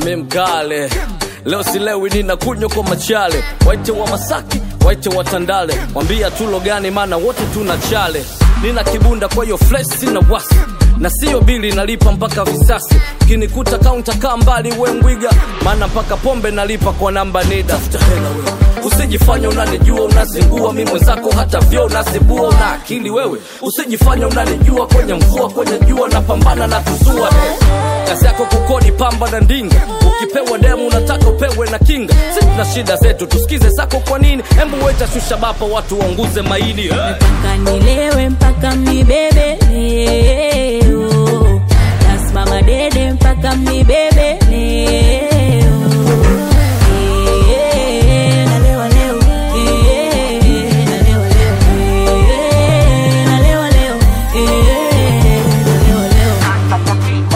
mi mkale leo silewi nina kunywa kwa machale waite wa masaki waite wa tandale mwambia tulo gani maana wote tuna chale nina kibunda kwa hiyo flesh sina wasi na siyo bili nalipa mpaka visasi ukinikuta kaunta kaa mbali we mbwiga maana mpaka pombe nalipa kwa namba nida usijifanya unanijua unazingua mi mwenzako hata vyo unazibua una akili wewe usijifanya unanijua kwenye mvua kwenye jua napambana na kuzua kazi yako kukodi pamba na ndinga ukipewa demu unataka upewe na kinga si tuna shida zetu tusikize zako kwa nini hembu weta shusha bapa watu waunguze maini eh. mpaka nilewe mpaka mnibebe leo nasimama dede mpaka mnibebe leo Eh, nalewa leo. Eh, nalewa leo. Eh, nalewa leo. Eh, nalewa leo.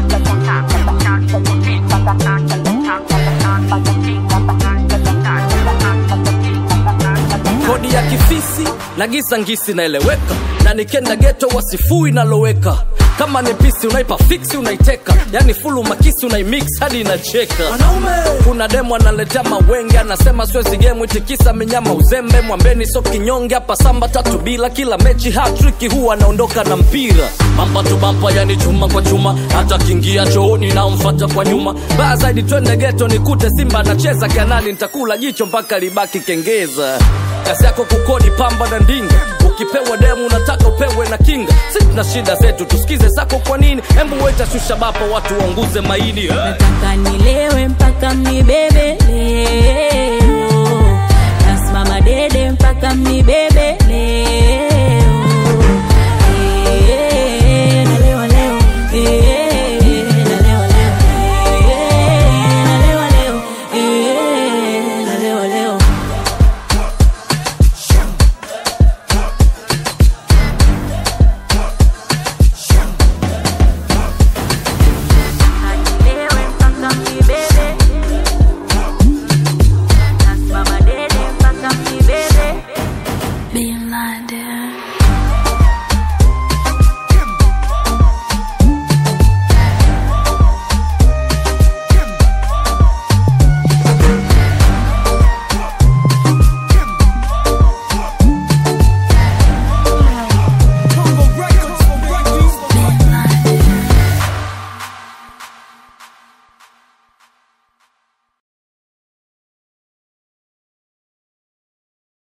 kodi ya kifisi na gisa ngisi naeleweka na nikenda geto wasifui naloweka kama ni pisi unaipa fiksi unaiteka yani fulu makisi unaimix hadi inacheka kuna demu analetea mawenge anasema swezi gemu itikisa minyama uzembe mwambeni so kinyonge hapa samba tatu bila kila mechi hatriki huwa anaondoka na mpira bampa tu bampa yani chuma kwa chuma hata kingia chooni namfata kwa nyuma baya zaidi twende geto nikute simba anacheza kanani nitakula jicho mpaka libaki kengeza kazi yako kukodi pamba na ndinga ukipewa demu unataka upewe na kinga si tuna shida zetu tusikize zako kwa nini hembu weta shusha bapa watu waunguze maini eh. nataka nilewe mpaka mnibebe leo nasimama dede mpaka mnibebe leo